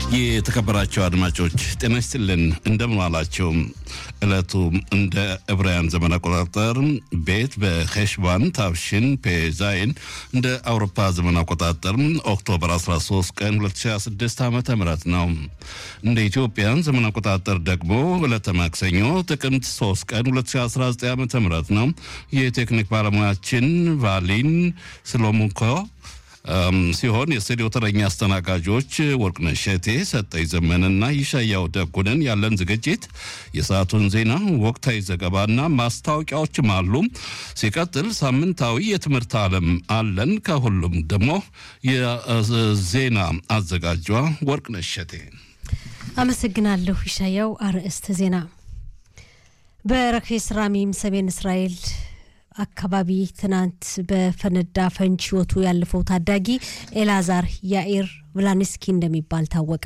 የተከበራቸው አድማጮች ጤና ይስጥልን፣ እንደምን ዋላችሁ። ዕለቱ እንደ ዕብራውያን ዘመን አቆጣጠር ቤት በሄሽባን ታብሽን ፔዛይን እንደ አውሮፓ ዘመን አቆጣጠር ኦክቶበር 13 ቀን 2026 ዓ ም ነው። እንደ ኢትዮጵያን ዘመን አቆጣጠር ደግሞ ዕለተ ማክሰኞ ጥቅምት 3 ቀን 2019 ዓ ም ነው። የቴክኒክ ባለሙያችን ቫሊን ስሎሙኮ ሲሆን የስቱዲዮ ተረኛ አስተናጋጆች ወርቅነሽ ሸቴ፣ ሰጠኝ ዘመንና ይሻያው ደጉንን። ያለን ዝግጅት የሰዓቱን ዜና፣ ወቅታዊ ዘገባና ማስታወቂያዎችም አሉ። ሲቀጥል ሳምንታዊ የትምህርት ዓለም አለን። ከሁሉም ደግሞ የዜና አዘጋጇ ወርቅነሽ ሸቴ። አመሰግናለሁ ይሻያው። አርዕስተ ዜና በረኬስ ራሚም ሰሜን እስራኤል አካባቢ ትናንት በፈነዳ ፈንጂ ሕይወቱ ያለፈው ታዳጊ ኤላዛር ያኢር ቭላንስኪ እንደሚባል ታወቀ።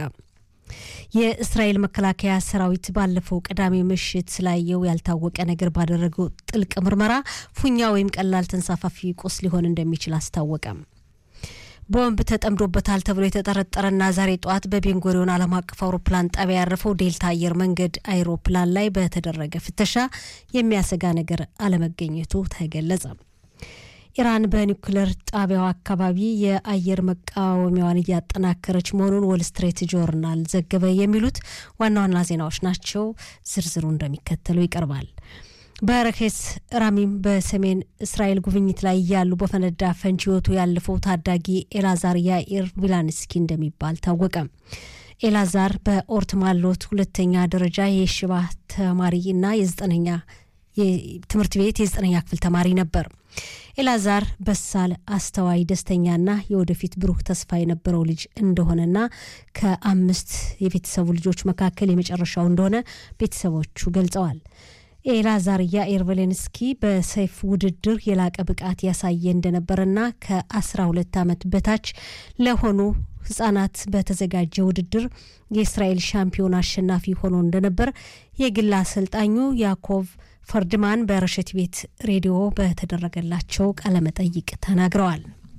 የእስራኤል መከላከያ ሰራዊት ባለፈው ቅዳሜ ምሽት ስላየው ያልታወቀ ነገር ባደረገው ጥልቅ ምርመራ ፉኛ ወይም ቀላል ተንሳፋፊ ቁስ ሊሆን እንደሚችል አስታወቀ። ቦምብ ተጠምዶበታል ተብሎ የተጠረጠረና ዛሬ ጠዋት በቤንጎሪዮን ዓለም አቀፍ አውሮፕላን ጣቢያ ያረፈው ዴልታ አየር መንገድ አይሮፕላን ላይ በተደረገ ፍተሻ የሚያሰጋ ነገር አለመገኘቱ ተገለጸ። ኢራን በኒውክሌር ጣቢያው አካባቢ የአየር መቃወሚያዋን እያጠናከረች መሆኑን ወል ስትሬት ጆርናል ዘገበ። የሚሉት ዋና ዋና ዜናዎች ናቸው። ዝርዝሩ እንደሚከተለው ይቀርባል። በረኬስ ራሚም በሰሜን እስራኤል ጉብኝት ላይ እያሉ በፈነዳ ፈንጂ ሕይወቱ ያለፈው ታዳጊ ኤላዛር ያኢር ቪላንስኪ እንደሚባል ታወቀ። ኤላዛር በኦርት ማሎት ሁለተኛ ደረጃ የሽባ ተማሪ እና የዘጠነኛ ትምህርት ቤት የዘጠነኛ ክፍል ተማሪ ነበር። ኤላዛር በሳል፣ አስተዋይ፣ ደስተኛና የወደፊት ብሩህ ተስፋ የነበረው ልጅ እንደሆነና ከአምስት የቤተሰቡ ልጆች መካከል የመጨረሻው እንደሆነ ቤተሰቦቹ ገልጸዋል። ኤላዛር ያኢር ቬሌንስኪ በሰይፍ ውድድር የላቀ ብቃት ያሳየ እንደነበረና ከ12 ዓመት በታች ለሆኑ ህጻናት በተዘጋጀ ውድድር የእስራኤል ሻምፒዮን አሸናፊ ሆኖ እንደነበር የግል አሰልጣኙ ያኮቭ ፈርድማን በረሸት ቤት ሬዲዮ በተደረገላቸው ቃለመጠይቅ ተናግረዋል።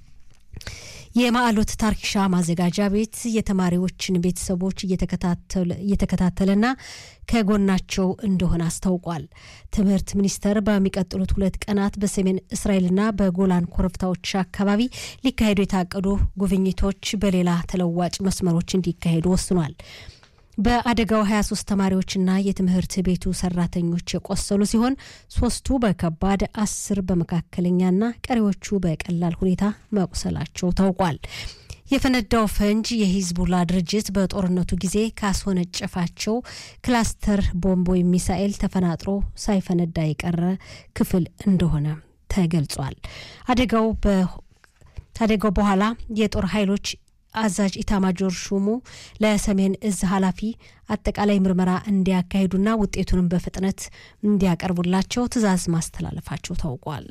የማዕሎት ታርኪሻ ማዘጋጃ ቤት የተማሪዎችን ቤተሰቦች እየተከታተለና ከጎናቸው እንደሆነ አስታውቋል። ትምህርት ሚኒስቴር በሚቀጥሉት ሁለት ቀናት በሰሜን እስራኤልና በጎላን ኮረብታዎች አካባቢ ሊካሄዱ የታቀዱ ጉብኝቶች በሌላ ተለዋጭ መስመሮች እንዲካሄዱ ወስኗል። በአደጋው 23 ተማሪዎችና የትምህርት ቤቱ ሰራተኞች የቆሰሉ ሲሆን ሶስቱ በከባድ አስር በመካከለኛና ቀሪዎቹ በቀላል ሁኔታ መቁሰላቸው ታውቋል። የፈነዳው ፈንጅ የሂዝቡላ ድርጅት በጦርነቱ ጊዜ ካስወነጨፋቸው ክላስተር ቦምብ ወይም ሚሳኤል ተፈናጥሮ ሳይፈነዳ የቀረ ክፍል እንደሆነ ተገልጿል። አደጋው ከአደጋው በኋላ የጦር ኃይሎች አዛዥ ኢታማጆር ሹሙ ለሰሜን እዝ ኃላፊ አጠቃላይ ምርመራ እንዲያካሂዱና ውጤቱንም በፍጥነት እንዲያቀርቡላቸው ትዕዛዝ ማስተላለፋቸው ታውቋል።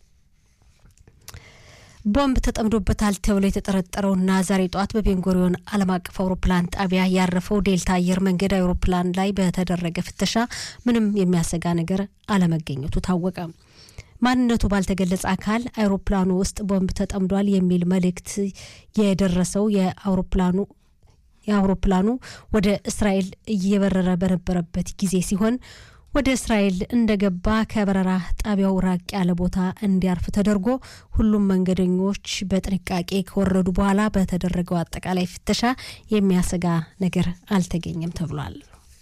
ቦምብ ተጠምዶበታል ተብሎ የተጠረጠረውና ዛሬ ጠዋት በቤንጎሪዮን ዓለም አቀፍ አውሮፕላን ጣቢያ ያረፈው ዴልታ አየር መንገድ አውሮፕላን ላይ በተደረገ ፍተሻ ምንም የሚያሰጋ ነገር አለመገኘቱ ታወቀ። ማንነቱ ባልተገለጸ አካል አይሮፕላኑ ውስጥ ቦምብ ተጠምዷል የሚል መልእክት የደረሰው የአውሮፕላኑ የአውሮፕላኑ ወደ እስራኤል እየበረረ በነበረበት ጊዜ ሲሆን ወደ እስራኤል እንደገባ ከበረራ ጣቢያው ራቅ ያለ ቦታ እንዲያርፍ ተደርጎ ሁሉም መንገደኞች በጥንቃቄ ከወረዱ በኋላ በተደረገው አጠቃላይ ፍተሻ የሚያሰጋ ነገር አልተገኘም ተብሏል።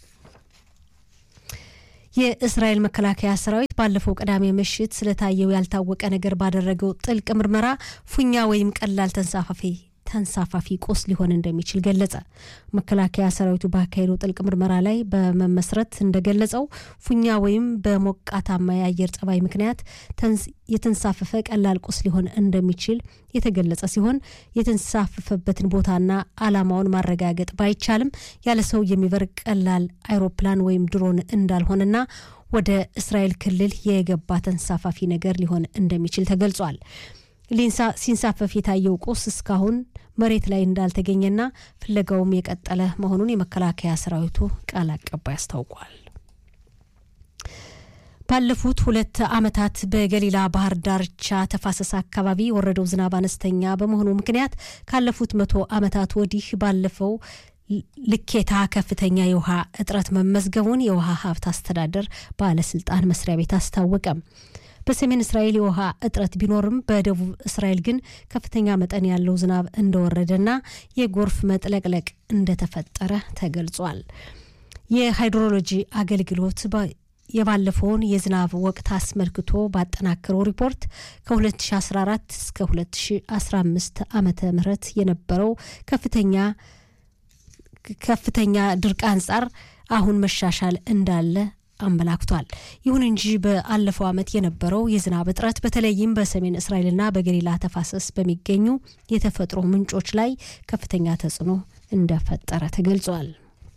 የእስራኤል መከላከያ ሰራዊት ባለፈው ቅዳሜ ምሽት ስለታየው ያልታወቀ ነገር ባደረገው ጥልቅ ምርመራ ፉኛ ወይም ቀላል ተንሳፋፊ ተንሳፋፊ ቁስ ሊሆን እንደሚችል ገለጸ። መከላከያ ሰራዊቱ ባካሄደው ጥልቅ ምርመራ ላይ በመመስረት እንደገለጸው ፉኛ ወይም በሞቃታማ የአየር ጸባይ ምክንያት የተንሳፈፈ ቀላል ቁስ ሊሆን እንደሚችል የተገለጸ ሲሆን የተንሳፈፈበትን ቦታና ዓላማውን ማረጋገጥ ባይቻልም ያለ ሰው የሚበር ቀላል አይሮፕላን ወይም ድሮን እንዳልሆነና ወደ እስራኤል ክልል የገባ ተንሳፋፊ ነገር ሊሆን እንደሚችል ተገልጿል። ሲንሳፈፍ የታየው ቁስ እስካሁን መሬት ላይ እንዳልተገኘና ፍለጋውም የቀጠለ መሆኑን የመከላከያ ሰራዊቱ ቃል አቀባይ አስታውቋል። ባለፉት ሁለት ዓመታት በገሊላ ባህር ዳርቻ ተፋሰስ አካባቢ የወረደው ዝናብ አነስተኛ በመሆኑ ምክንያት ካለፉት መቶ ዓመታት ወዲህ ባለፈው ልኬታ ከፍተኛ የውሃ እጥረት መመዝገቡን የውሃ ሀብት አስተዳደር ባለስልጣን መስሪያ ቤት አስታወቀም። በሰሜን እስራኤል የውሃ እጥረት ቢኖርም በደቡብ እስራኤል ግን ከፍተኛ መጠን ያለው ዝናብ እንደወረደና የጎርፍ መጥለቅለቅ እንደተፈጠረ ተገልጿል። የሃይድሮሎጂ አገልግሎት የባለፈውን የዝናብ ወቅት አስመልክቶ ባጠናከረው ሪፖርት ከ2014 እስከ 2015 ዓመተ ምህረት የነበረው ከፍተኛ ከፍተኛ ድርቅ አንጻር አሁን መሻሻል እንዳለ አመላክቷል። ይሁን እንጂ በአለፈው ዓመት የነበረው የዝናብ እጥረት በተለይም በሰሜን እስራኤልና በገሊላ ተፋሰስ በሚገኙ የተፈጥሮ ምንጮች ላይ ከፍተኛ ተጽዕኖ እንደፈጠረ ተገልጿል።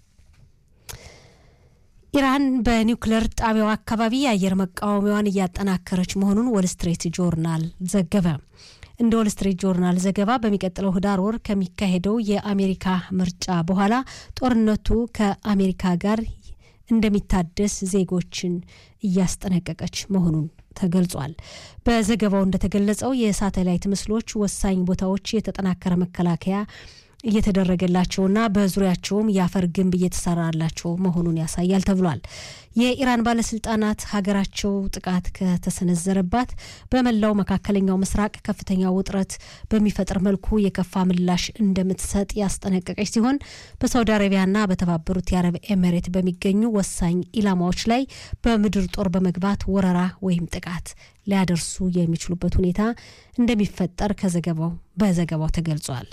ኢራን በኒውክሌር ጣቢያው አካባቢ የአየር መቃወሚያዋን እያጠናከረች መሆኑን ወል ስትሪት ጆርናል ዘገበ። እንደ ወል ስትሪት ጆርናል ዘገባ በሚቀጥለው ህዳር ወር ከሚካሄደው የአሜሪካ ምርጫ በኋላ ጦርነቱ ከአሜሪካ ጋር እንደሚታደስ ዜጎችን እያስጠነቀቀች መሆኑን ተገልጿል። በዘገባው እንደተገለጸው የሳተላይት ምስሎች ወሳኝ ቦታዎች የተጠናከረ መከላከያ እየተደረገላቸውና በዙሪያቸውም የአፈር ግንብ እየተሰራላቸው መሆኑን ያሳያል ተብሏል። የኢራን ባለስልጣናት ሀገራቸው ጥቃት ከተሰነዘረባት በመላው መካከለኛው ምስራቅ ከፍተኛ ውጥረት በሚፈጥር መልኩ የከፋ ምላሽ እንደምትሰጥ ያስጠነቀቀች ሲሆን በሳውዲ አረቢያና በተባበሩት የአረብ ኤሜሬት በሚገኙ ወሳኝ ኢላማዎች ላይ በምድር ጦር በመግባት ወረራ ወይም ጥቃት ሊያደርሱ የሚችሉበት ሁኔታ እንደሚፈጠር ከዘገባው በዘገባው ተገልጿል።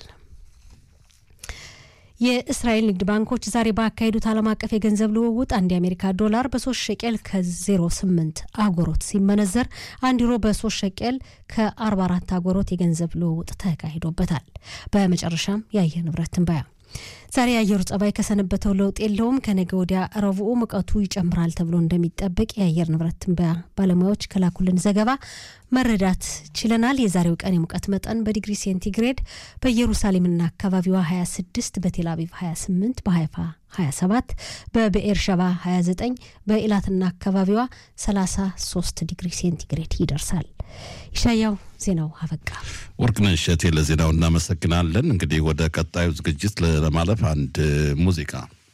የእስራኤል ንግድ ባንኮች ዛሬ ባካሄዱት ዓለም አቀፍ የገንዘብ ልውውጥ አንድ የአሜሪካ ዶላር በሶስት ሸቄል ከ08 አጎሮት ሲመነዘር አንድ ዩሮ በሶስት ሸቄል ከ44 አጎሮት የገንዘብ ልውውጥ ተካሂዶበታል። በመጨረሻም የአየር ንብረት ትንበያ ዛሬ የአየሩ ጸባይ ከሰነበተው ለውጥ የለውም። ከነገ ወዲያ ረቡዕ ሙቀቱ ይጨምራል ተብሎ እንደሚጠበቅ የአየር ንብረት ትንበያ ባለሙያዎች ከላኩልን ዘገባ መረዳት ችለናል። የዛሬው ቀን የሙቀት መጠን በዲግሪ ሴንቲግሬድ በኢየሩሳሌምና አካባቢዋ 26፣ በቴል አቪቭ 28፣ በሀይፋ 27፣ በብኤር ሸባ 29፣ በኢላትና አካባቢዋ 33 ዲግሪ ሴንቲግሬድ ይደርሳል። ይሻያው ዜናው አበቃ። ወርቅነሽ እሸቴ ለዜናው እናመሰግናለን። እንግዲህ ወደ ቀጣዩ ዝግጅት ለማለፍ አንድ ሙዚቃ